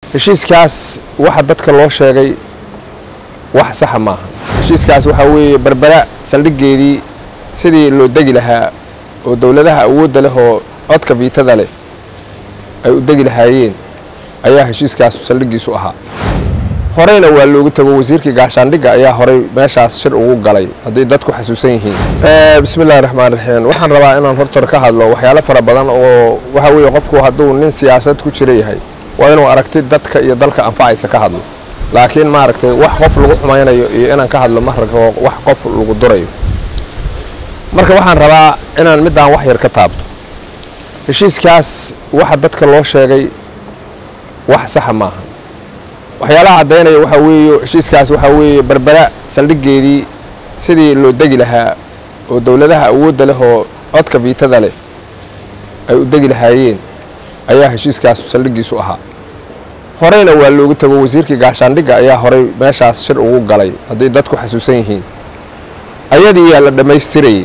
heshiiskaas waxa dadka loo sheegay wax saxa maaha heshiiskaas waxaa weeye berbera saldhiggeedii sidii loo degi lahaa oo dowladaha awoodda leh oo codka viitada leh ay u degi lahaayeen ayaa heshiiskaasu saldhiggiisu ahaa horeyna waa loogu tago wasiirkii gaashaandhigga ayaa horey meeshaas shir ugu galay hadday dadku xasuusan yihiin bismillahi raxmaan raxiim waxaan rabaa inaan hortor ka hadlo waxyaalo fara badan oo waxaa weeye qofku hadduu nin siyaasad ku jira yahay waa inuu aragti dadka iyo dalka anfacaysa ka hadlo laakiin maaragtay wax qof lagu xumaynayo iyo inaan ka hadlo ma rabo wax qof lagu durayo marka waxaan rabaa inaan middaan wax yar ka taabto heshiiskaas waxa dadka loo sheegay wax saxa maaha waxyaalaha caddaynaya waxaa weeye heshiiskaas waxaa weeye berbera saldhiggeedii sidii loo degi lahaa oo dowladaha awoodda leh oo codka viitada leh ay u degi lahaayeen ayaa heshiiskaasu saldhiggiisu ahaa horeyna waa loogu tago wasiirkii gaashaandhigga ayaa horey meeshaas shir ugu galay hadday dadku xasuusan yihiin ayadiiyaa la dhammaystirayey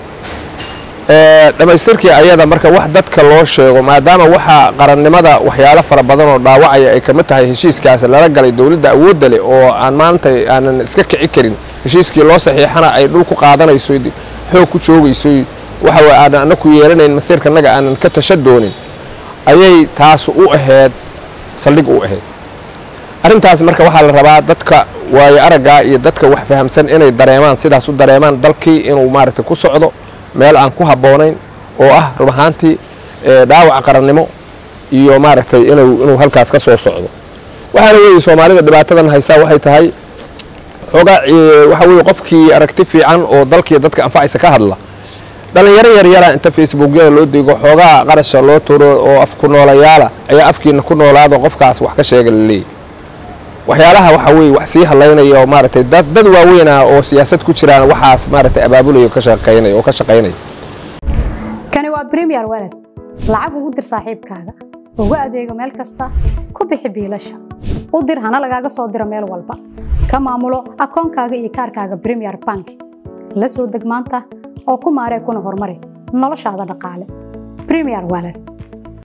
dhammaystirkii ayada marka wax dadka loo sheego maadaama waxaa qarannimada waxyaalo fara badan oo dhaawacaya ay kamid tahay heshiiskaas lala galay dowladda awoodda leh oo aan maanta aanan iska kici karin heshiiskii loo saxiixana ay dhul ku qaadanayso xoog ku joogayso waxa aanan ana ku yeelanayn masiirkanaga aanan ka tasha doonin ayay taas u ahayd saldhig u ahayd arrintaas marka waxaa la rabaa dadka waayo araggaa iyo dadka wax fahamsan inay dareemaan sidaas u dareemaan dalkii inuu maaragtay ku socdo meel aan ku habboonayn oo ah rub ahaantii dhaawac qarannimo iyo maaragtay inuu halkaas ka soo socdo waxaana weeye soomaalida dhibaatadan haysaa waxay tahay xoogaa waxaa weye qofkii aragti fiican oo dalkiiyo dadka anfacaysa ka hadla dhallinyaro yaryara inta facebookyada loo digo xoogaa qarasha loo turo oo af ku noolayaala ayaa afkiina ku noolaado qofkaas wax ka sheega laleeyahy waxyaalaha waxaa weye wax sii hadlaynaya oo maaragtay dad dad waaweynah oo siyaasad ku jiraan waxaas maaragtay abaabulaya ka shaqaynaya oo ka shaqaynaya kani waa premier walad lacag ugu dir saaxiibkaaga ugu adeego meel kasta ku bixi biilasha u dir hana lagaaga soo diro meel walba ka maamulo akoonkaaga iyo kaarkaaga premier bank la soo deg maanta oo ku maaree kuna horumari noloshaada dhaqaale premier walad